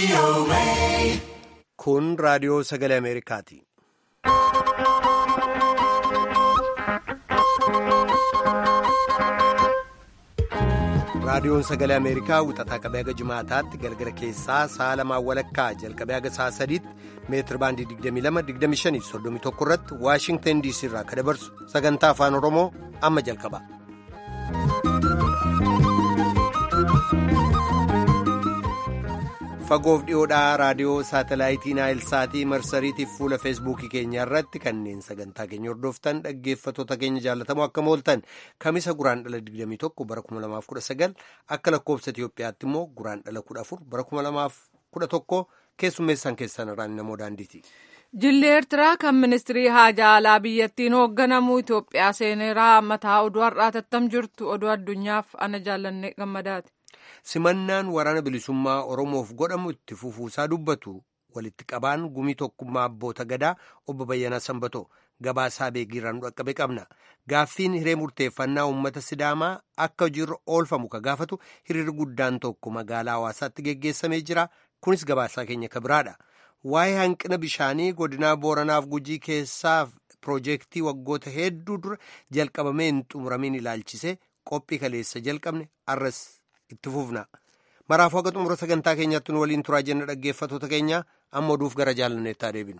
Kun raadiyoo sagalee Ameerikaati. Raadiyoon sagalee Ameerikaa wixataa qabee haga jimaataatti galgala keessaa sa'a lamaan walakkaa jalqabee haga sa'a sadiitti meetir baandii 22-25-31 irratti Waashingtan DC irraa kan dabarsu sagantaa afaan Oromoo amma jalqaba. Fagoof dhiyoodhaa raadiyoo saatalaayitii Naayilsaatii marsariitiif fuula feesbuukii keenya irratti kanneen sagantaa keenya hordoftan dhaggeeffattoota keenya jaalatamoo akka mooltan kamisa guraan dhala 21 bara 2019 akka lakkoofsa Itiyoophiyaatti immoo guraan dhala 14 bara 2011 keessummeessan keessan irraan namoo daandiiti. Jilli Eertiraa kan ministirii haajaa alaa biyyattiin hoogganamu Itoophiyaa seeneeraa mataa oduu har'aa tattam jirtu oduu addunyaaf ana jaallanne gammadaati. simannaan waraana bilisummaa oromoof godhamu itti fufuusaa dubbatu walitti qabaan gumii tokkummaa abboota gadaa obbo Bayyanaa Sanbatoo gabaasaa beekiirraan dhaqqabe qabna gaaffiin hiree murteeffannaa uummata sidaamaa akka hojiirra oolfamu ka gaafatu hiriirri guddaan tokko magaalaa hawaasaatti geggeessamee jira kunis gabaasaa keenya ka biraadha waa'ee hanqina bishaanii godinaa booranaaf gujii keessaaf piroojeektii waggoota hedduu dura jalqabamee hin xumuramiin ilaalchise qophii kaleessa jalqabne arras. itti fufna maraafuu haga xumura sagantaa keenyaatti nu waliin turaa jenna dhaggeeffatoota keenya amma oduuf gara jaalanneettaa deebinu.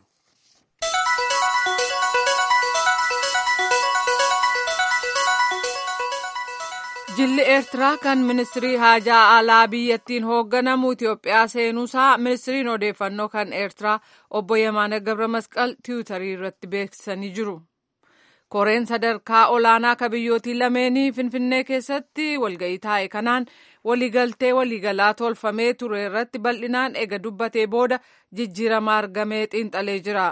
Jilli Eertiraa kan ministirii haajaa alaa biyyattiin hoogganamu Itoophiyaa seenuusaa ministiriin odeeffannoo kan Eertiraa obbo Yemaana Gabra Masqal tiwutarii irratti beeksisanii jiru. koreen sadarkaa olaanaa ka biyyootii lameenii finfinnee keessatti walga'ii taa'e kanaan waliigaltee waliigalaa tolfamee ture irratti bal'inaan ega dubbatee booda jijjiirama argamee xiinxalee jira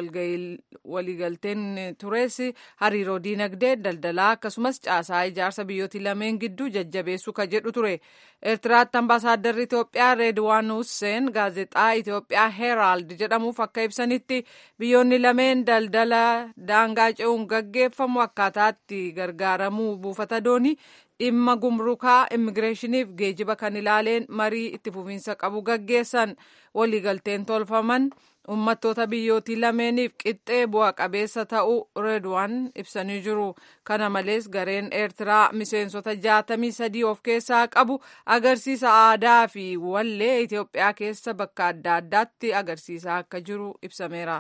waliigalteen tures hariiroo diinagdee daldalaa akkasumas caasaa ijaarsa biyyootii lameen gidduu jajjabeessuu ka jedhu ture eertiraatti ambaasaaddarri itoophiyaa reedwaan husseen gaazexaa itoophiyaa heeraald jedhamuuf akka ibsanitti biyyoonni lameen daldala daangaa ce'uun gaggeeffamu akkaataatti gargaaramuu buufata doonii dhimma gumrukaa immigireeshiniif geejiba kan ilaaleen marii itti fufiinsa qabu gaggeessan waliigalteen tolfaman uummattoota biyyootii lameeniif qixxee bu'a qabeessa ta'uu reedwaan ibsanii jiru kana malees gareen eertiraa miseensota jaatamii sadii of keessaa qabu agarsiisa aadaa fi wallee itiyoophiyaa keessa bakka adda addaatti agarsiisaa akka jiru ibsameera.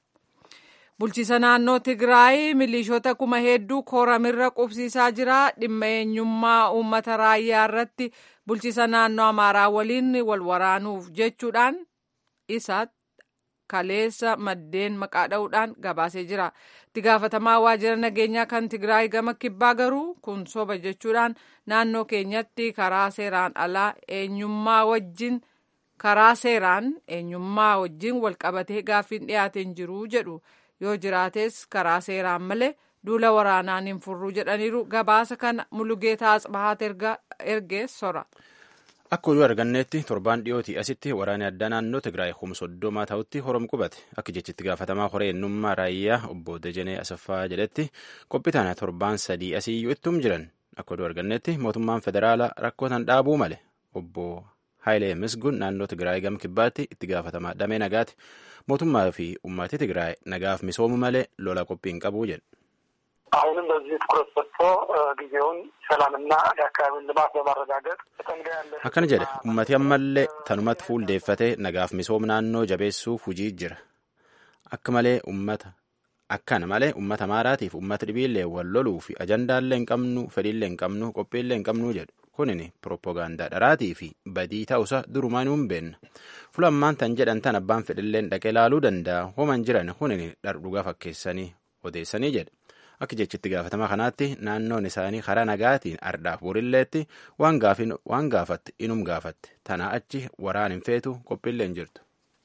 bulchiisa naannoo tigraay milishoota kuma hedduu kooramirra qubsiisaa jira dhimma eenyummaa uummata raayyaa irratti bulchiisa naannoo amaaraa waliin wal waraanuuf jechuudhaan isa kaleessa maddeen maqaa dha'uudhaan gabaasee jira itti gaafatamaa waajjira nageenyaa kan tigraay gama kibbaa garuu kun soba jechuudhaan naannoo keenyatti karaa seeraan alaa eenyummaa wajjin karaa seeraan eenyummaa wajjin walqabatee gaaffiin dhiyaateen jiru jedhu. yoo jiraates karaa seeraan malee duula waraanaan hin furru jedhaniiru gabaasa kana mulugeetaa asbahaat ergee sora. Akka oduu arganneetti torbaan dhiyootii asitti waraanni addaa naannoo Tigraay humna soddomaa ta'utti horom qubate akka jechitti gaafatamaa horee ennummaa raayyaa obbo Dejenee Asaffaa jedhetti qophii tana torbaan sadii asiyyuu ittum jiran akka oduu arganneetti mootummaan federaalaa rakkoo tan dhaabuu male obbo Haayilee Misgun naannoo Tigraay gama kibbaatti itti gaafatamaa damee nagaati. mootummaa fi ummati Tigraay nagaaf misoomu malee lola qophii hin qabu jedhe. አሁንም በዚህ ትኩረት ሰጥቶ ጊዜውን ሰላምና የአካባቢውን ልማት በማረጋገጥ akkana jedhe ummati ammallee tanumatti fuuldeeffatee nagaaf misooma naannoo jabeessuuf hujii jira akka malee ummata akkana malee ummata amaaraatiif ummata dhibiillee wal loluu fi ajandaallee hin qabnu fedhiillee hin qabnu qophiillee hin qabnu jedhu kunin pirooppogaandaa dharaatii fi badii ta'usa durumaan hin beenna fulammaan tan jedhan tan abbaan fedhilleen dhaqee laaluu danda'a homan jiran kunin dhardhugaa fakkeessanii odeessanii jedhe akka jechitti gaafatamaa kanaatti naannoon isaanii karaa nagaatiin ardhaaf borilleetti waan gaafatti inum gaafatte tanaa achi waraan hin feetu qophiillee hin jirtu.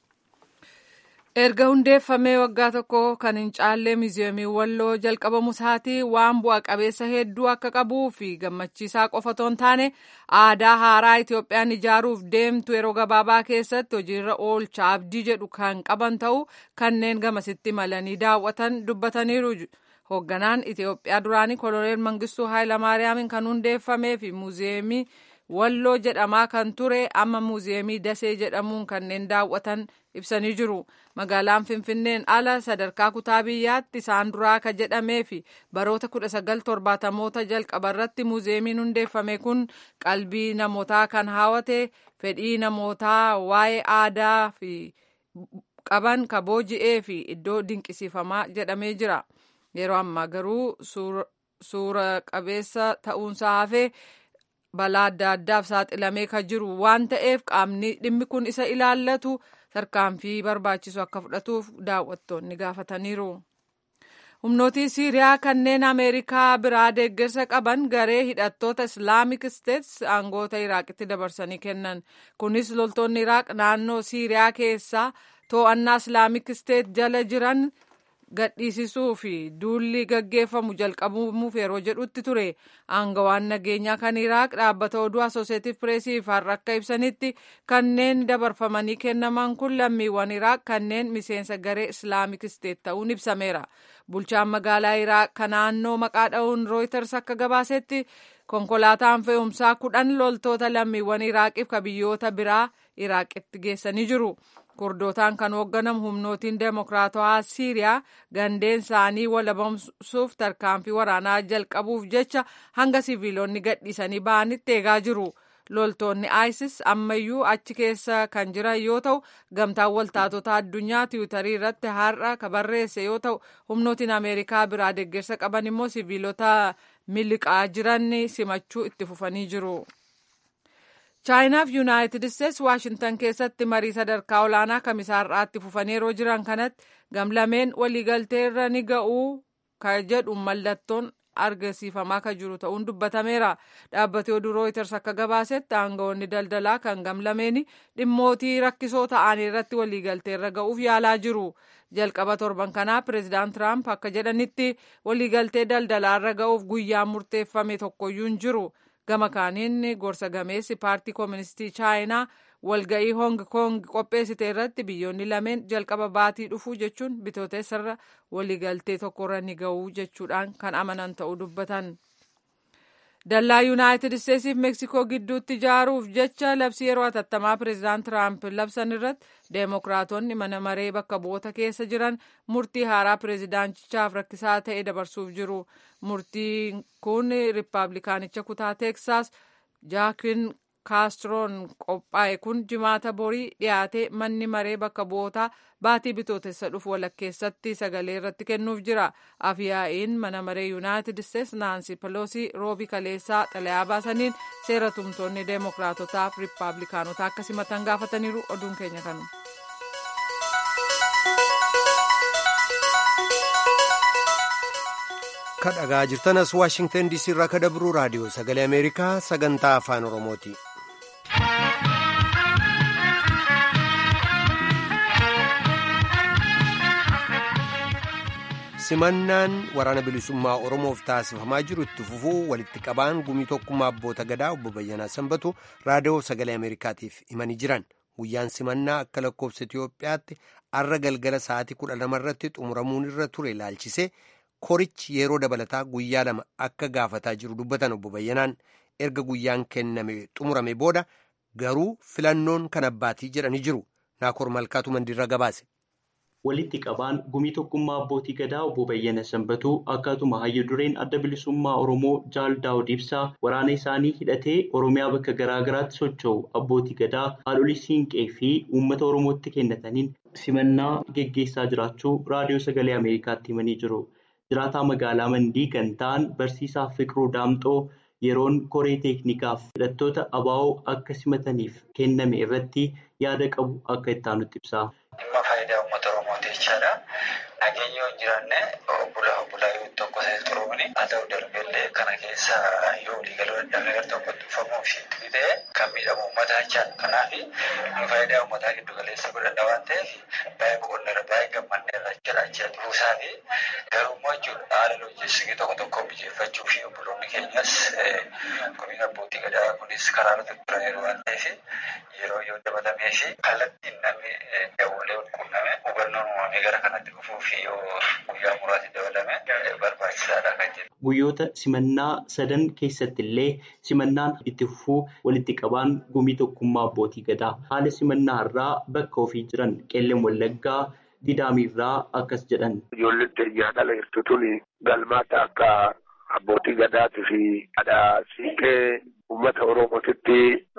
erga hundeeffamee waggaa tokko kan hin caallee miiziyeemii walloo jalqabamu isaatii waan bu'a qabeessa hedduu akka qabuu fi gammachiisaa qofa otoo hin taane aadaa haaraa Itoophiyaan ijaaruuf deemtu yeroo gabaabaa keessatti hojiirra oolcha abdii jedhu kan qaban ta'uu kanneen gamasitti malanii daawwatan dubbataniiru. hoogganaan Itoophiyaa duraanii koloneel Mangistuu Haayilamaariyaamiin kan hundeeffamee fi muuziyeemii walloo jedhamaa kan ture amma muuziyeemii dasee jedhamuun kanneen daawwatan ibsanii jiru magaalaan finfinneen ala sadarkaa kutaa biyyaatti isaan duraa ka jedhamee fi baroota 1970moota jalqabarratti muuziyeemiin hundeeffame kun qalbii namootaa kan haawate fedhii namootaa waa'ee aadaa fi qaban ka booji'ee fi iddoo dinqisiifamaa jedhamee jira yeroo ammaa garuu suura qabeessa ta'uunsaa hafee balaa adda addaaf saaxilamee ka jiru waan ta'eef qaamni dhimmi kun isa ilaallatu tarkaanfii barbaachisu akka fudhatuuf daawwattoonni gaafataniiru. humnootii siiriyaa kanneen ameerikaa biraa deeggarsa qaban garee hidhattoota islaamik isteets aangoota iraaqitti dabarsanii kennan kunis loltoonni iraaq naannoo siiriyaa keessaa to'annaa islaamik isteet jala jiran gadhiisisuu fi duulli gaggeeffamu jalqabuuf yeroo jedhutti ture aangawaan nageenyaa kan iraaq dhaabbata oduu asooseetif pireesiif har'a akka ibsanitti kanneen dabarfamanii kennaman kun lammiiwwan iraaq kanneen miseensa garee islaamik isteet ta'uun ibsameera bulchaan magaalaa iraaq kan naannoo maqaa dha'uun rooyters akka gabaasetti konkolaataan fe'umsaa kudhan loltoota lammiiwwan iraaqiif ka biyyoota biraa iraaqitti geessanii jiru. kurdootaan kan hoogganamu humnootiin deemokiraatawaa siiriyaa gandeen isaanii walabamsuuf tarkaanfii waraanaa jalqabuuf jecha hanga siviilonni gadhiisanii ba'anitti eegaa jiru. loltoonni isis ammayyuu achi keessa kan jiran yoo ta'u gamtaan waltaatota addunyaa tiwutarii irratti har'a ka barreesse yoo ta'u humnootiin ameerikaa biraa deeggarsa qaban immoo siviilota miliqaa jiran simachuu itti fufanii jiru. chaayinaaf yuunaayitid isteets waashintan keessatti marii sadarkaa olaanaa kamisaarraatti fufanii yeroo jiran kanatti gamlameen waliigalteerra ni ga'uu ka jedhu mallattoon argisiifamaa ka jiru ta'uun dubbatameera dhaabbati oduu rooyiters akka gabaasetti aangawoonni daldalaa kan gamlameeni dhimmootii rakkisoo ta'anii irratti waliigalteerra ga'uuf yaalaa jiru jalqaba torban kanaa pireezidaant tiraamp akka jedhanitti waliigaltee daldalaarra ga'uuf guyyaa murteeffame tokkoyyuu hin jiru gama kaaniin gorsa gameessi paartii kooministii chaayinaa walga'ii hong kong qopheessite irratti biyyoonni lameen jalqaba baatii dhufuu jechuun bitootessarra waliigaltee tokkorra ni ga'uu jechuudhaan kan amanan ta'uu dubbatan. dallaa yuunaayitid isteetsiif meeksikoo gidduutti ijaaruuf jecha labsii yeroo hatattamaa pireezidaant tiraamp labsan irratti deemokiraatonni mana maree bakka bu'oota keessa jiran murtii haaraa pireezidaantichaaf rakkisaa ta'e dabarsuuf jiru murtiin kun riippaabilikaanicha kutaa teeksaas jaakin kaastroon qophaa'e kun jimaata borii dhiyaate manni maree bakka bu'ootaa baatii bitootessa dhufu walakkeessatti sagalee irratti kennuuf jira afyaa'iin mana maree yuunaayitid isteets naansi peloosii roobi kaleessaa xalayaa baasaniin seera tumtoonni deemokiraatotaaf riippaabilikaanotaa akka simatan gaafataniiru oduun keenya kanu. kan dhagaa jirtanas waashingtan diisii irraa ka dabru raadiyoo sagalee ameerikaa sagantaa afaan oromooti. simannaan waraana bilisummaa oromoof taasifamaa jiru itti fufuu walitti qabaan gumii tokkummaa abboota gadaa obbo Bayyanaa Sanbatu raadiyoo sagalee ameerikaatiif himanii jiran guyyaan simannaa akka lakkoofsa Itiyoophiyaatti arra galgala sa'aatii kudha lama irratti xumuramuun irra ture ilaalchisee korichi yeroo dabalataa guyyaa lama akka gaafataa jiru dubbatan obbo Bayyanaan erga guyyaan kenname xumurame booda garuu filannoon kan abbaatii jedhanii jiru naakoor malkaatu mandiirra gabaase. walitti qabaan gumii tokkummaa abbootii gadaa obbo Bayyana Sanbatuu akkatuma hayyu dureen adda bilisummaa Oromoo Jaal Daawud Ibsaa waraana isaanii hidhatee Oromiyaa bakka garaa garaatti socho'u abbootii gadaa haadholii siinqee fi uummata Oromootti kennataniin simannaa geggeessaa jiraachuu raadiyoo sagalee Ameerikaatti himanii jiru. Jiraataa magaalaa Mandii kan ta'an barsiisaa Fiqiruu Daamxoo yeroon koree teeknikaaf hidhattoota abaa'oo akka simataniif kenname irratti yaada qabu akka itti aanutti ibsa. Dhimma faayidaa uummata Oromooti jechaadha. Nageenya yoo hin jiraanne bulaa bulaa yoo tokko ta'e xuruuni haa ta'u darbellee kana keessa yoo waliigaluu dadhabne gara tokkotti dhufamuu fi itti ta'e kan miidhamu uummataa jechaadha. Kanaaf nu faayidaa uummataa giddu galeessa godhanna waan ta'eef baay'ee boqonneerra baay'ee gammanneerra jechaadha jechuudha. Buusaa fi garummaa jechuudha haala loojiistikii tokko tokko mijeeffachuu fi obboloonni keenyas gumiin abbootii gadaa kunis karaa irratti turaniiru waan ta'eef yeroo yoo dabalamee fi kallattiin namni dawwalee wal quunname hubannoon uumamee gara kanatti dhufuu fi yoo guyyaa muraasni dabalame barbaachisaadha kan kan jedhu. Guyyoota simannaa sadan keessatti illee simannaan itti fufuu walitti qabaan gumii tokkummaa abbootii gadaa haala simannaa irraa bakka ofii jiran qeelleen wallaggaa didaamiirraa akkas jedhan. Ijoolleen teenyaa dhala jirtu tuni galmaata akka abbootii gadaatii fi haadha siiqee uummata oromootitti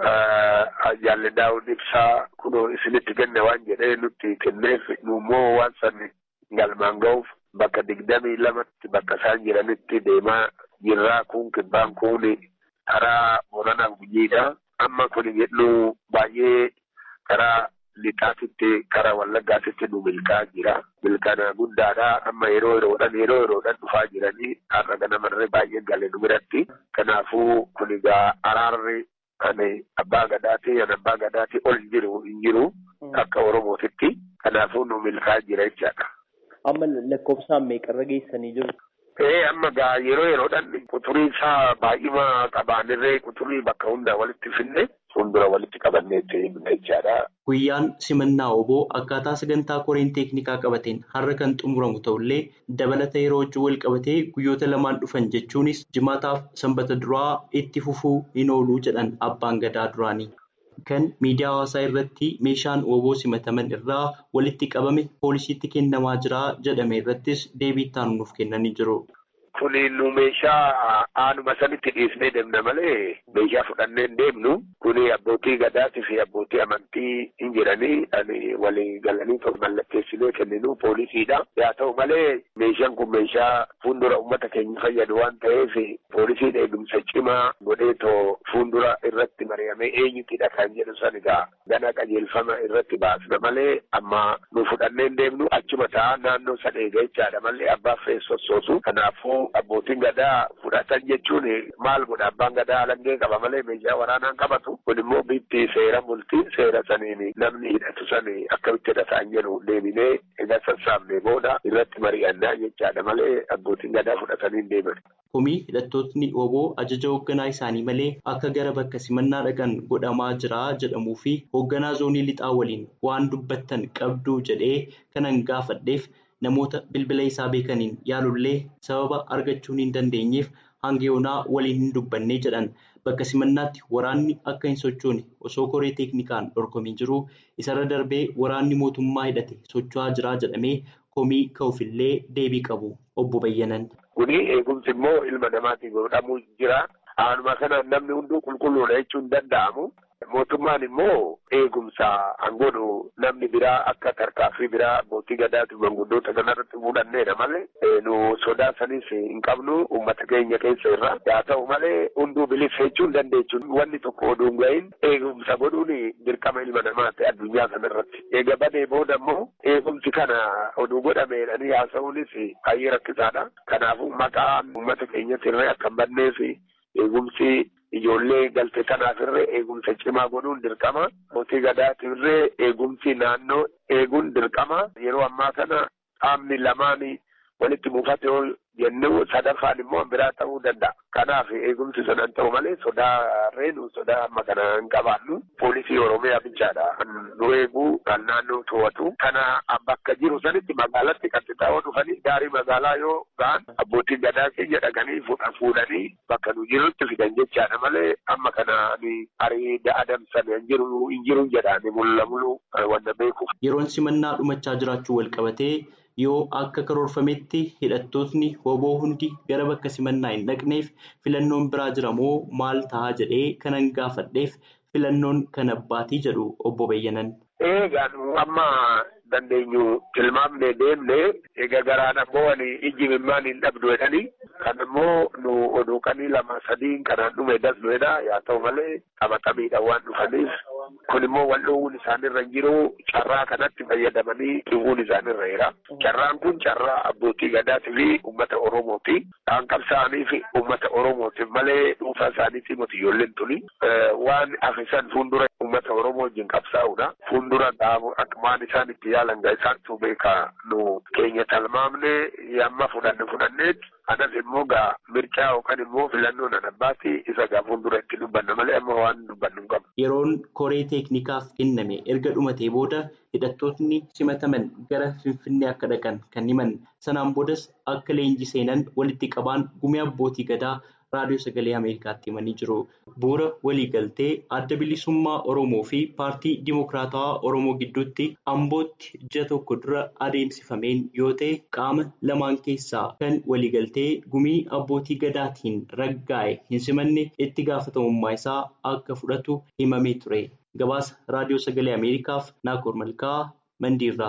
jaalladhaawwan ibsaa kunoo isinitti kenne waan jedhee nutti kenneef nuummoo waan san galmaan ga'uuf bakka digdamii lamatti bakka isaan jiranitti deemaa jirraa kun kibbaan kun karaa Booranaa Gujiidha. Amma kun jedhu baay'ee karaa lixaatitti karaa wallaggaatitti nu milkaa'aa jira. Milkaana guddaadha. Amma yeroo yeroodhaan yeroo yeroodhaan dhufaa jiranii har'a ganamarree baay'ee galee nu biratti. Kanaafuu kun egaa araarri ani abbaa gadaatii ani abbaa gadaatii ol jiru hin jiru akka oromootitti. Kanaafuu nu milkaa'aa jira jechaadha. Amma lakkoofsaan meeqarra geessanii jiru? Ee amma gaa yeroo yeroodhaan quturii isaa baay'ima qabaanirree quturii bakka hundaa walitti finne fuuldura walitti qabanneetti jechaadha. Guyyaan simannaa oboo akkaataa sagantaa koreen teeknikaa qabateen har'a kan xumuramu ta'ullee dabalata yeroo wajjin wal qabatee guyyoota lamaan dhufan jechuunis jimaataaf sanbata duraa itti fufuu hin ooluu jedhan abbaan gadaa duraanii. Kan miidiyaa hawaasaa irratti meeshaan oboo simataman irraa walitti qabame poolisiitti kennamaa jira jedhame irrattis deebii itti nuuf kennanii jiru. Kuni nu meeshaa aanuma sanitti dhiisnee deemna malee meeshaa fudhannee hin deemnu. Kuni abbootii gadaatii fi abbootii amantii hin jiranii ani walii galanii tokko mallatteessinee kenninu poolisiidha. Yaa ta'u malee meeshaan kun meeshaa fuuldura uummata keenya fayyadu waan ta'eef poolisiin eegumsa cimaa godheetoo fuuldura irratti mari'amee eenyutidha kan jedhu san egaa gana qajeelfama irratti baasna malee amma nu fudhannee hin deemnu achuma ta'a naannoo san eega jechaadha malee abbaaf sossoosu. Kanaafuu abbootiin gadaa fudhatan jechuun maal godha abbaan gadaa alangee qaba malee meeshaa waraanaan qabatu kun immoo bitti seera bultii seera saniin namni hidhatu sani akkamitti hidhataan jedhu deebinee egaa sassaabnee booda irratti mari'annaa jechaadha malee abbootiin gadaa fudhatanii hin deeman. Komii hidhattootni oboo ajaja hoogganaa isaanii malee akka gara bakka simannaa dhaqan godhamaa jira jedhamuu fi hoogganaa zoonii lixaa waliin waan dubbattan qabduu jedhee kanan gaafadheef. Namoota bilbila isaa beekaniin yaalullee sababa argachuun hin dandeenyeef hanga yoonaa waliin hin dubbanne jedhan bakka simannaatti waraanni akka hin sochoone osoo koree teeknikaan dorgomiin jiru isarra darbee waraanni mootummaa hidhate socho'aa jira jedhamee komii ka'uufillee deebii qabu obbo Bayyanan. Kuni eegumsi immoo ilma namaatiin godhamuu jira. Aanuma kana namni hunduu qulqulluudha jechuun hin danda'amu. Mootummaan immoo eegumsa hangoodhu namni biraa akka tarkaaffii biraa abbootii gadaatiif manguddoota kanarratti fuudhanneedha malee nu sodaa sanis hin qabnu uummata keenya keessa irra yaa ta'u malee hunduu bilisa jechuu hin dandeechuun wanni tokko oduu hin gahin eegumsa godhuun dirqama ilma namaati addunyaa kanarratti. Eega badee booda immoo eegumsi kana oduu godhameedhanii haasa'uunis baay'ee rakkisaadha. Kanaafuu maqaan uummata keenyatti irree akka hin badneef eegumsi ijoollee galte kanaaf irree eegumsa cimaa godhuun dirqama. Mootii gadaatiif irree eegumsi naannoo eeguun dirqama. Yeroo ammaa kana qaamni lamaan walitti buufate yoo jennu sadaffaan immoo biraa ta'uu danda'a. Kanaaf eegumsi sanaan ta'u malee sodaa reenu sodaa amma kana hin qabaannu. Poolisii Oromiyaa bichaadha. Nu eeguu kan naannoo to'atu. Kana bakka jiru sanitti magaalatti kan xixiqqoo dhufanii gaarii magaalaa yoo ga'an abbootiin gadaa keenya dhaqanii fuudhanii bakka nu jirutti fidan jechaadha malee amma kana arii adamsan hin jiru hin jiru jedhaani mul'amulu wanta beekuuf. Yeroon simannaa dhumachaa jiraachuu wal qabatee yoo akka karoorfametti hidhattootni hoboo hundi gara bakka simannaa hin dhaqneef filannoon biraa jira moo maal ta'a jedhee kanan gaafadheef filannoon kan abbaatii jedhu obbo Bayyanan. Eegaa amma dandeenyu tilmaamnee deemne egaa garaan ammoo ani ijji mimmaan hin dhabdu jedhanii kan immoo nu oduuqanii lama sadiin kanaan dhume dasnuedha yaa ta'u malee qabatamiidha waan dhufaniif kun immoo wal dhoowwuun isaanirra hin jiru carraa kanatti fayyadamanii dhiwuun isaanirra jira. Carraan kun carraa abbootii gadaatii fi uummata Oromooti. Kan qabsaa'anii fi uummata Oromootiif malee dhuunfaa isaaniitii miti ijoolleen tuni waan afisan fuuldura uummata Oromoo wajjin qabsaa'udha. Fuuldura dhaabu akkaan isaan itti yaalan gaa isaantu beeka nu keenya talmaamne yamma fudhanne fudhanneet anas immoo gaa mircaa yookaan immoo filannoo nan abbaati isa gaa fuuldura itti dubbanna malee amma waan dubbannu hin qabu. Yeroon koree teeknikaaf kenname erga dhumatee booda hidhattootni simataman gara Finfinnee akka dhaqan kan himan sanaan boodas akka leenjii seenan walitti qabaan gumii abbootii gadaa raadiyoo sagalee Ameerikaatti himanii jiru. Bu'uura waliigaltee adda bilisummaa Oromoo fi paartii Dimokiraatawaa Oromoo gidduutti Ambootti ji'a tokko dura adeemsifameen yoo ta'e qaama lamaan keessaa kan waliigaltee gumii abbootii gadaatiin raggaa'e hin simanne itti gaafatamummaa isaa akka fudhatu himamee ture. Gabaasa raadiyoo sagalee Ameerikaaf Naakoor Malkaa Mandiirraa.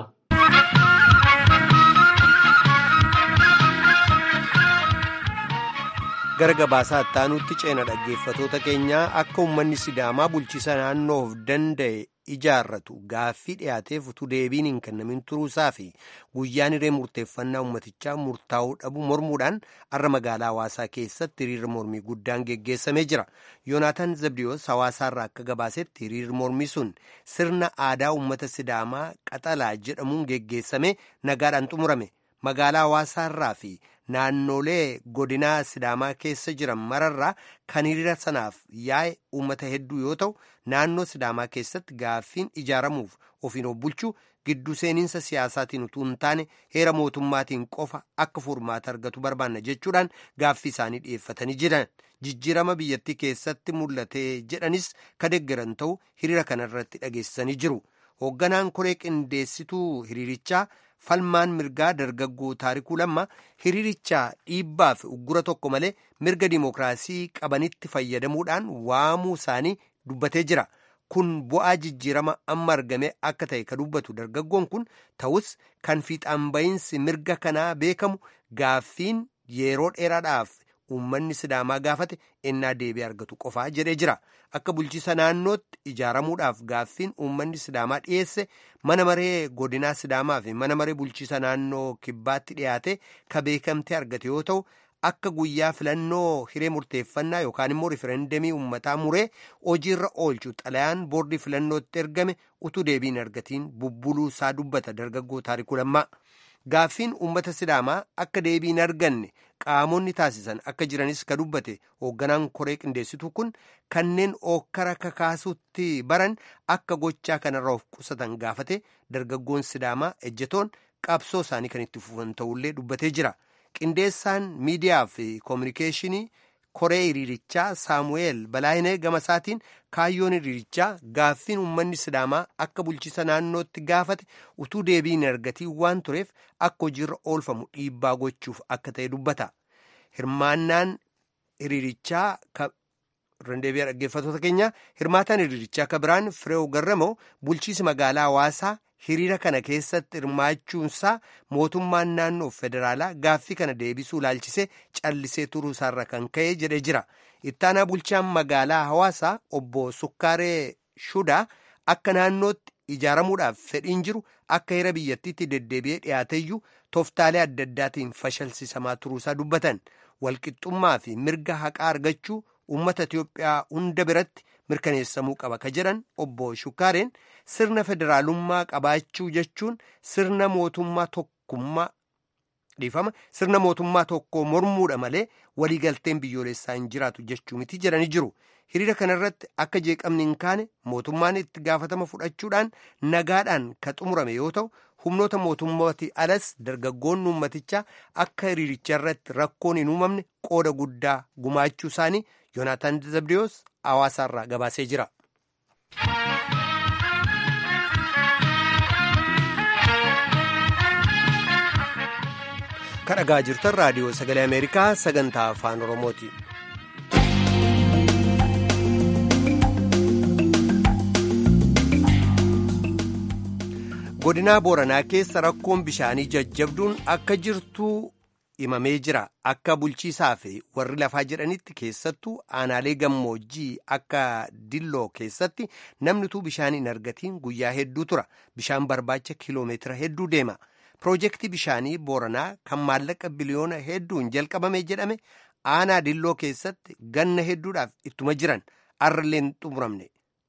gara gabaasaa ittaanutti ceena dhaggeeffatoota keenyaa akka uummanni sidaamaa bulchiisa naannoof danda'e ijaarratu gaaffii dhiyaateef utuu deebiin hin kennamin turuusaa fi guyyaan hiree murteeffannaa uummatichaa murtaa'uu dhabu mormuudhaan har'a magaalaa hawaasaa keessatti hiriirri mormii guddaan geggeessamee jira yoonaataan zabdiyoos hawaasaarraa akka gabaasetti hiriirri mormii sun sirna aadaa uummata sidaamaa qaxalaa jedhamuun geggeessamee nagaadhaan xumurame magaalaa hawaasaarraa fi naannolee godinaa sidaamaa keessa jiran mararraa kan hiriira sanaaf yaa'e uummata hedduu yoo ta'u naannoo sidaamaa keessatti gaaffiin ijaaramuuf ofiin of bulchuu gidduu seeninsa siyaasaatiin utuu hin taane heera mootummaatiin qofa akka furmaata argatu barbaanna jechuudhaan gaaffii isaanii dhiyeeffatanii jiran jijjiirama biyyattii keessatti mul'ate jedhanis ka deeggaran ta'u hiriira kanarratti dhageessisanii jiru hoogganaan koree qindeessituu hiriirichaa. falmaan mirgaa dargaggoo taarikuu lamma hiriirichaa dhiibbaa fi uggura tokko malee mirga dimookiraasii qabanitti fayyadamuudhaan waamuu isaanii dubbatee jira kun bu'aa jijjiirama amma argame akka ta'e ka dubbatu dargaggoon kun ta'us kan fiixaan ba'iinsi mirga kanaa beekamu gaaffiin yeroo dheeraadhaaf uummanni sidaamaa gaafate ennaa deebii argatu qofaa jedhee jira akka bulchiisa naannootti ijaaramuudhaaf gaaffiin uummanni sidaamaa dhiyeesse mana maree godinaa sidaamaa fi mana maree bulchiisa naannoo kibbaatti dhiyaate ka beekamtee argate yoo ta'u akka guyyaa filannoo hiree murteeffannaa yookaan immoo rifereendamii uummataa muree hojiirra oolchu xalayaan boordii filannootti ergame utuu deebiin argatiin bubbuluu isaa dubbata dargaggoo taarikuu lammaa. gaaffiin uummata sidaamaa akka deebiin arganne qaamonni taasisan akka jiranis ka dubbate hoogganaan koree qindeessituu kun kanneen ookkara kakaasutti baran akka gochaa kanarra of qusatan gaafate dargaggoon sidaamaa ejjetoon qabsoo isaanii kan itti fufan ta'ullee dubbatee jira qindeessaan miidiyaa fi koominikeeshinii koree hiriirichaa saamu'eel balaayinee gama isaatiin kaayyoon hiriirichaa gaaffiin uummanni sidaamaa akka bulchiisa naannootti gaafate utuu deebiin argatii waan tureef akka hojiirra oolfamu dhiibbaa gochuuf akka ta'e dubbata hirmaannaan hiriirichaa rendeebiyaa dhaggeeffatoota keenya hirmaataan hiriirichaa ka biraan fireew garramoo bulchiisi magaalaa hawaasaa hiriira kana keessatti hirmaachuunsaa mootummaan naannoo federaalaa gaaffii kana deebisuu ilaalchisee callisee turuu isaarra kan ka'e jedhee jira ittaanaa bulchaan magaalaa hawaasaa obbo sukkaaree shudaa akka naannootti ijaaramuudhaaf fedhiin jiru akka heera biyyattiitti deddeebi'ee dhiyaateyyuu tooftaalee adda addaatiin fashalsiisamaa turuusaa dubbatan walqixxummaa fi mirga haqaa argachuu uummata Itiyoophiyaa hunda biratti mirkaneessamuu qaba ka jedhan obbo Shukaareen sirna federaalummaa qabaachuu jechuun sirna mootummaa tokkummaa dhiifama sirna mootummaa tokko mormuudha malee waliigalteen biyyoolessaa hin jiraatu jechuu miti jedhanii jiru. Hiriira kanarratti akka jeeqamni hin kaane mootummaan itti gaafatama fudhachuudhaan nagaadhaan ka xumurame yoo ta'u humnoota mootummaati alas dargaggoonni uummatichaa akka hiriiricha irratti rakkoon hin uumamne qooda guddaa gumaachuu isaanii yoonaataan zabdiyoos hawaasaarraa gabaasee jira. kadhagaa jirtan raadiyoo sagalee ameerikaa sagantaa afaan oromooti. godinaa booranaa keessa rakkoon bishaanii jajjabduun akka jirtu himamee jira akka bulchiisaa fi warri lafaa jedhanitti keessattuu aanaalee gammoojjii akka dilloo keessatti namni utuu bishaan hin argatiin guyyaa hedduu tura bishaan barbaacha kiloomeetira hedduu deema piroojeektii bishaanii booranaa kan maallaqa biliyoona hedduun jalqabame jedhame aanaa dilloo keessatti ganna hedduudhaaf ittuma jiran arrallee hin xumuramne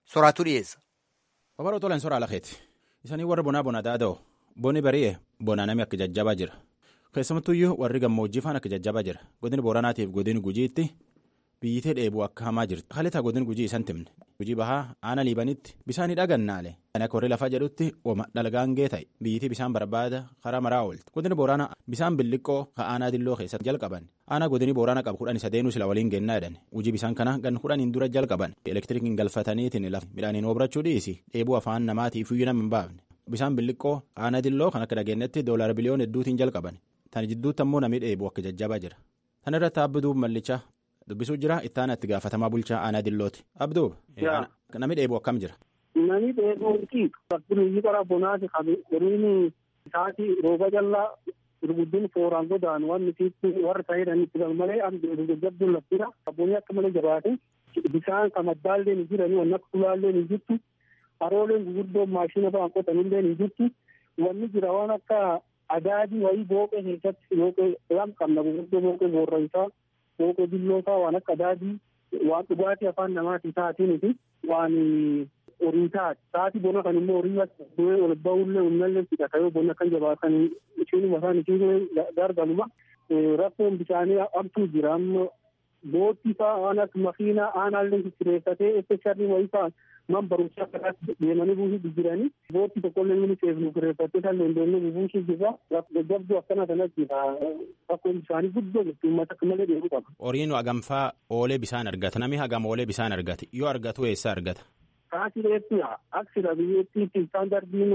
soraatu dhiyeessa. Babal'oo tolan soraa lakeeti. Isanii warra bonaa bona daada'u. Bonni bari'e bonaa namni akka jajjabaa jira. Keessumattuyyuu warri gammoojjii faan akka jajjabaa jira. Godin Booranaatiif godin Gujiitti biyyitee dheebuu akka hamaa jirti. Halitaa godin Gujii isan timne. Gujii bahaa aana liibanitti bisaan dhagannaalee. Kan akka warri lafaa jedhutti ooma dhalgaangee ta'e biyyitii bisaan barbaada karaa maraa oolti. Godin Booranaa bisaan billiqqoo ka aanaa dilloo keessatti jalqaban. Aanaa godini Booranaa qabu kudhan isa deenuu sila waliin gennaa jedhan. Hojii bisaan kana gan kudhaniin dura jalqaban. Elektirikiin galfataniitiin lafa midhaaniin obrachuu dhiisi. Dheebuu afaan namaatiif iyyuu nama hin baafne. Bisaan billiqqoo aanaa dilloo kan akka dhageenyatti doolaara biliyoon hedduutiin jalqaban. Tan jidduutti ammoo namni dheebuu akka jajjabaa jira. Tan irratti abduu mallichaa dubbisuu jira ittaana itti gaafatamaa bulchaa aanaa dillooti. Abduu namni dheebuu akkam jira. Namni dheebuuti fakkiin qara bonaati qabu horiin isaati rooba jallaa gurguddiin fooraan godaan waan nuti warra ta'edhaan itti malee jajjabduun laftira abboonni akka malee jabaate bisaan kan maddaallee ni jiranii waan akka tulaallee ni jirtu harooleen gurguddoon maashina ba'an qotanillee ni jirtu wanni jira waan akka adaadii wayii booqee keessatti booqee lam qabna gurguddoo booqee boorraysaa booqee billoosaa waan akka adaadii waan dhugaatii afaan namaatii taatiiniti waan horii taati taati bona kan immoo horii du'ee ol ba'ullee humnallee fidhata yoo bona kan jabaatan ishiinuma isaan ishiin gargaluma rakkoon bishaanii abtuu jira amma boottii faa waan akka makiinaa aanaallee kireeffatee espeshaallii wayii faa man barumsaa kanaatti deemanii buusuu jiranii boottii tokkollee inni seefnu kireeffattee kan leendoonni buusuu jirra jabduu akkana kanatti jira rakkoon bishaanii guddoo jirti uummata akka malee deemuu qaba. Horiin hagamfaa oolee bisaan argata namni hagam oolee bisaan argata yoo argatu eessa argata. Kaasii reetti aksida biyyattiitti istaandardiin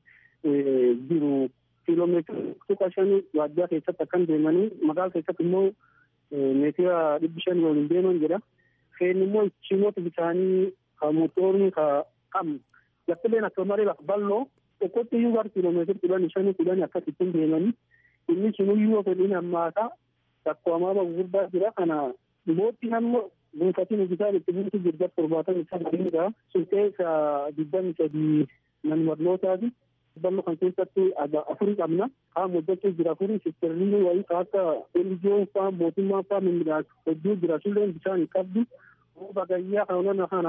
jiru kiiloomeetira tuqa shanii waajjira keessatti akkan deemanii magaala keessatti immoo meetira dhibbi shanii waliin deeman jedha. Feen immoo ichimoota bishaanii ka motorni ka qabnu laftileen akka malee lafa bal'oo tokkotti iyyuu gara kiiloomeetira kudhanii shanii kudhanii akkasittiin deemanii inni sunuyyuu fedhiin hammaataa rakkoo hamaa gurguddaa jira kana boottiin ammoo buufatiin hojjetaan itti buutu jirga torbaatan isa gadiidha sun keessa digdami sadii manmarlootaati ballo kan keessatti afurii qabna qaama hojjechuu jira afurii sisterliin wayii ka akka elijiyoon faa mootummaa faa mimmiidhaas hedduu jira sulleen bishaan hin qabdu bagayyaa kanona kana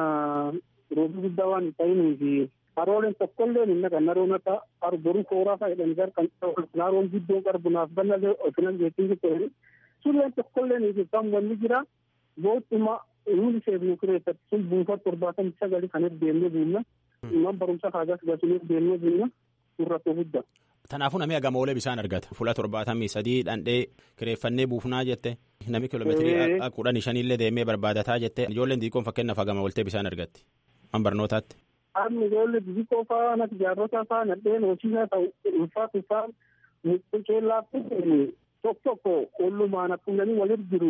roobi guddaa waan hin ta'inii fi harooleen tokkolleen hin naqan naroon akka arboruu kooraa faa jedhani gar kan naroon giddoon qarbunaaf bannalee ofinan jechuun jechuudha sulleen tokkolleen hin wanni jira boottuma nuti seefnu kireeffatti sun buufata torbaatamii sagali kan deemnee buunna man barumsa kaagas gasunii deemnee buunna sun rakkoo guddaa. Kanaafuu namni hagam oolee bishaan argata. Fuula torbaatamii sadii dhandhee kireeffannee buufnaa jette. Namni kiiloomeetirii kudhanii shaniillee deemee barbaadataa jette. Ijoolleen xixiqqoon fakkeenyaaf hagama ooltee bishaan argatti. Man barnootaatti. Amma ijoollee xixiqqoo fa'aa natti jaarrota fa'aa nadheen hojiisaa ta'u ulfaatu fa'aa mucceellaatti tokko tokko ollumaan akkumanii walit jiru.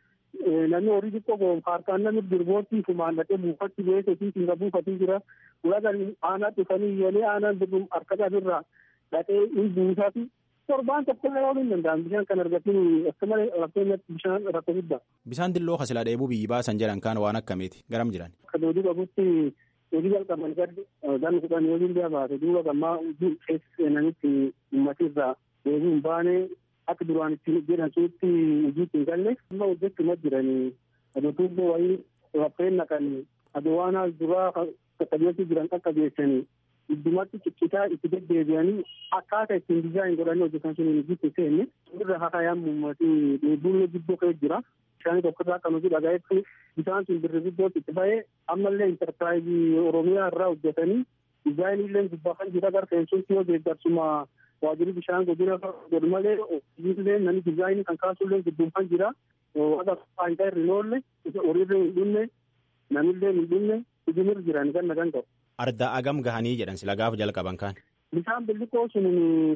namni horii xiqqoo goon harkaan namni dirboottii fumaan dhaqee buufatti beekee fi singa buufatii jira ulagan aanaa dhufanii yelee aanaan dirbuun harka qabirraa dhaqee in buusaa fi torbaan tokkollee ooluu hin danda'an bishaan kan argatiin akka malee rakkootti bishaan rakkoo guddaa. Bishaan dilloo kasilaa dheebuu biyyi baasan jedhan kaan waan akkamiiti garam jiran. Akka doodii qabutti hojii jalqaban gaddi gan kudhan yoo illee baate duuba gammaa hojii keessa seenanitti uummatirraa deebii hin baane akka duraan itti jedhan suutti hojiitti hin galle amma hojjechuma jiranii adotuubboo wayii raffeen naqanii adowaanaa duraa qaqqabeessii jiran qaqqabeessanii iddumatti ciccitaa itti deddeebi'anii akkaataa ittiin dizaayin godhanii hojjetan sun hojiitti seenne irra hakayaan muummatii dheebuun giddoo ka'ee jira bishaan tokkorraa kan hojii dhagaa'etti bishaan sun birri guddootti itti ba'ee ammallee intarpiraayizii oromiyaa irraa hojjetanii dizaayiniillee gubbaa kan jira gara seensuutti yoo deeggarsuma waajjirri bishaan godina godhu malee hojiilee namni dizaayinii kan kaasullee gidduun jira waaqa faayidaa irra hin oolle horiirra hin dhumne namillee hin dhumne hujumir jiran ganna kan ta'u. Ardaa agam gahanii jedhan sila gaafa jalqaban kaan. Bishaan billiqoo sun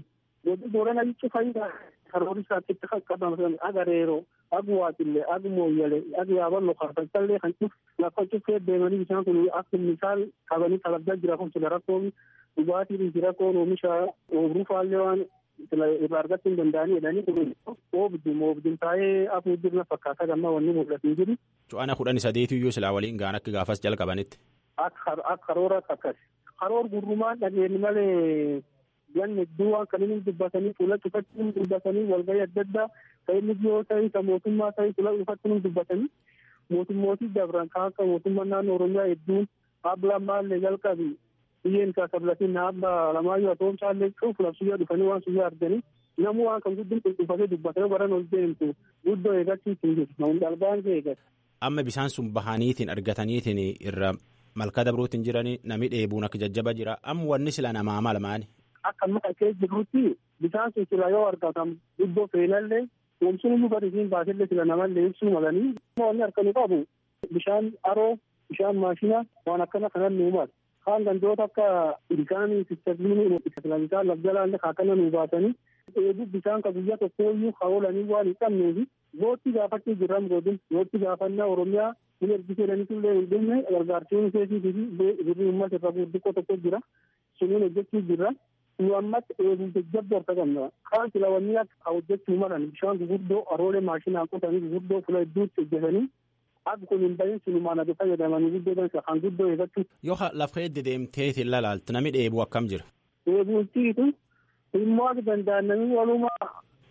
godhu boorana jechuun faayidaa karoora isaatti itti qaqqabaman agareeroo agu waaxillee agu mooyyalee agu yaaballo kaafaltallee kan cuf lafa cufee deemanii bishaan kun akka misaal qabanii talaggaa jira kun sila rakkoon dhugaatiin jira koon oomisha oobruu faallee waan irraa argachuu hin danda'anii jedhanii kun oobdum oobdum taa'ee afur jirna fakkaata gamma wanni mul'atu hin jiru. Cu'ana kudhan sadeetu iyyuu silaa waliin gaan akka gaafas jalqabanitti. Akka karoora akkas. Karoor gurrumaan dhageenye malee ganni hedduu waan kan inni dubbatanii fuula cufachuun dubbatanii walgahii adda addaa kan inni dhiyoo ta'e kan mootummaa ta'e fuula cufachuun dubbatanii mootummootii dabran kan akka mootummaa naannoo Oromiyaa hedduun abla maallee jalqabi biyyeen isaa sablatiin abba lamaayyuu atoomsaallee cuuf labsiyyaa dhufanii waan suyyaa arganii namuu waan kan guddin qulqulfatee dubbatee baran ol deemtu guddoo eegachiis hin jiru namun dhalbaan kee eegas. Amma bisaan sun bahaniitiin argataniitiin irra malkaa dabruutiin jiranii nami dheebuun akka jajjaba jira amma wanni sila namaa malmaani. Akka muka kee jirutti bisaan sun sila yoo argatan guddoo feenallee oomishni iyyuu gadi siin baasillee sila namallee ibsuu malanii wanni harkanu qabu bishaan aroo bishaan maashina waan akkana kanan nuu mala. Kaan gandoota akka bishaan sistabiinii bishaan lafjalaallee kaakana nuu baatanii dheebuu bishaan ka guyyaa tokko iyyuu haolanii waan hin qabneefi bootti gaafachuu jirran godin bootti gaafannaa oromiyaa kun ergisee jedhaniitullee hin dhumne gargaartuun keetii fi birrii uummata irra gurguddoo tokko jira suniin hojjechuu jirra nu ammatti eeguu jajjabdu harka qabna kaan silawanii akka hojjechuu malan bishaan guguddoo aroolee maashinaan qotanii guguddoo fula hedduutti hojjetanii akka kun hin bahin sinumaan adu fayyadamanii guddoo dansa kan guddoo eeggachuu. Yoo lafa hedde deemteetiin lalaaltu nami dheebuu akkam jira. Dheebuutiitu immoo akka danda'an namni walumaa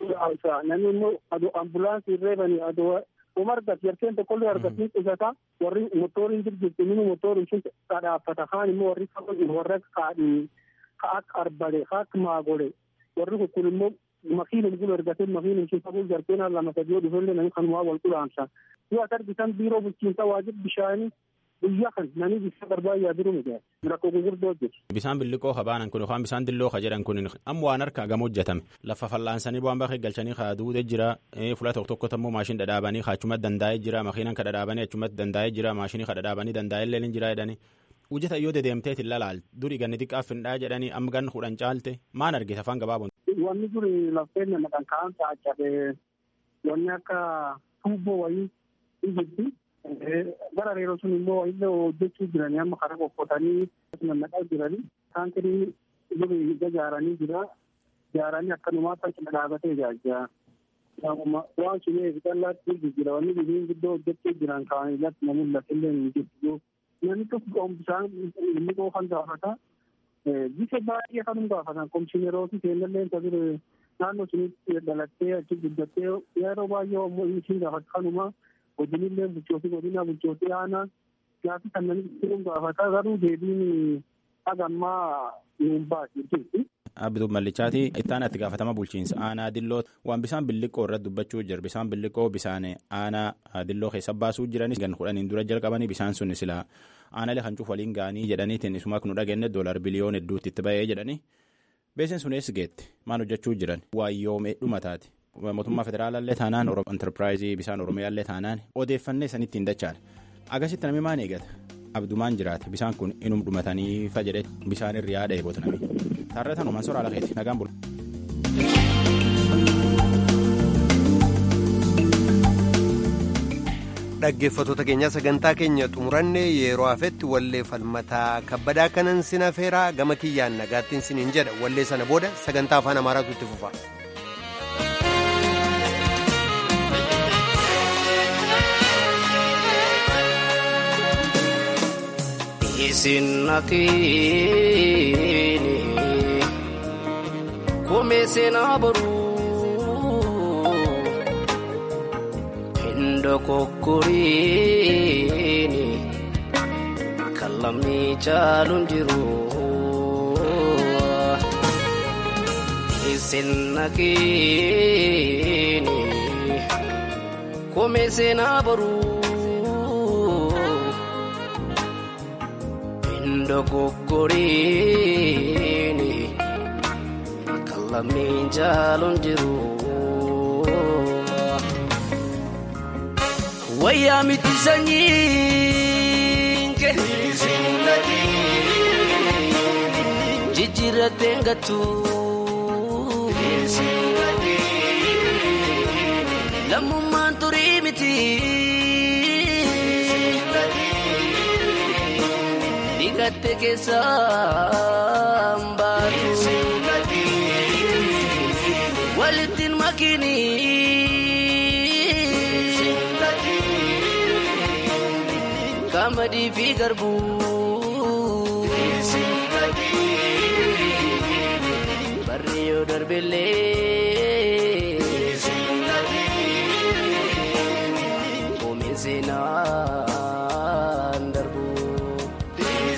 namni immoo aduu ambulaansii reebanii aduu uma argatu yarkeen tokkollee argatiin qusata warri motoriin jirjirti mini motoriin sun kadhaaffata kaan immoo warri warra kaadhii ka akka arbale ka akka maagole warri kun immoo makiinum gulu ergatee makiinum sun faguu jarkeen lama sadii dhufellee namni kanumaa wal qulaamsa yoo as argitan biiroo bulchiinsa waajib bishaanii guyyaa kan namni bishaan barbaadaa jiru miti rakkoo gurguddoo hojjetu. Bisaan billiqoo habaanan kun yookaan bisaan dilloo ka jedhan kun amma waan harkaa gama hojjetame lafa fal'aansanii bu'aan bakka galchanii kaa duude jira fula tokko tokkotti ammoo maashin dhadhaabanii kaa achumatti dandaa'ee jira makiinan ka dhadhaabanii achumatti dandaa'ee jira maashinii ka dhadhaabanii dandaa'ee illee jira jedhanii hojjeta yoo dedeemteet hin lalaal durii ganni xiqqaaf hin dhaa jedhanii amma ganni kudhan caalte maan argite afaan gabaabun. Wanni duri lafteen nama kan kaan taa'achabe wanni akka tuubboo wayii ijjitti gara reeroo sun immoo illee hojjechuu jiranii amma karaa qoqqootanii nannaqaa jiranii taankirii duri ijaaranii jira ijaaranii akkanumaa cina dhaabatee ijaajjaa. Waan sun eegisallaatti jijjiira wanni biyyiin guddoo hojjechuu jiran kaan irratti namuun lafillee hin jirtu. Namni tokko bishaan inni qoofan gaafata. Bisa baay'ee kan gaafatan komishineerootii seenallee tajaajila naannoo sunitti dhalattee achi guddattee yeroo baay'ee ammoo inni gaafata kanuma godinillee bulchootii godina bulchootii aanaa gaafi kan namni ittiin gaafata garuu deebiin hagammaa nuun baasi jirti. Abduu Mallichaati ittaan itti gaafatama bulchiinsa aanaa dilloo waan bisaan billiqoo irratti dubbachuu jira bisaan billiqoo bisaan aanaa dilloo keessa baasuu jiranis gan kudhaniin dura jalqabanii bisaan sun sila aanaalee kan cuuf waliin ga'anii jedhaniitiin isuma kun dhageenye doolar biliyoon hedduutti itti ba'ee jedhanii beekseen sun eessi geette maan hojjechuu jiran waayyoomee dhumataati mootummaa federaalaallee taanaan enterpiraayizii bisaan oromiyaallee taanaan odeeffannee sanitti hin dachaan agasitti namni maan eegata abdumaan jiraate bisaan kun inum dhumatanii fa jedhe bisaan irra yaada eeboota namni taarratan uumaan soraa lakeeti nagaan bula. dhaggeeffattoota keenyaa sagantaa keenya xumuranne yeroo hafetti wallee falmataa kabbadaa kanan sina feeraa gama kiyyaan nagaattiin siniin jedha wallee sana booda sagantaa afaan amaaraatu itti fufa. Isinnatiini koomee seenaa boruu. Ndokokkoriini kan lamni caaluun jiru isin nageeni koomee seenaa boruu ndokokkoriini kan lamni caaluun jiru. wayyaa miti sanyiinke jijjiirratteen gattu lammummaan turii miti dhiqatte keessaan baatu walittiin makiinii. kamadii fi garbuu barri yoo darbellee oomishee seenaan darbuu.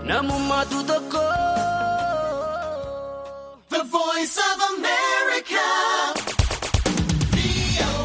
namummaatu tokko.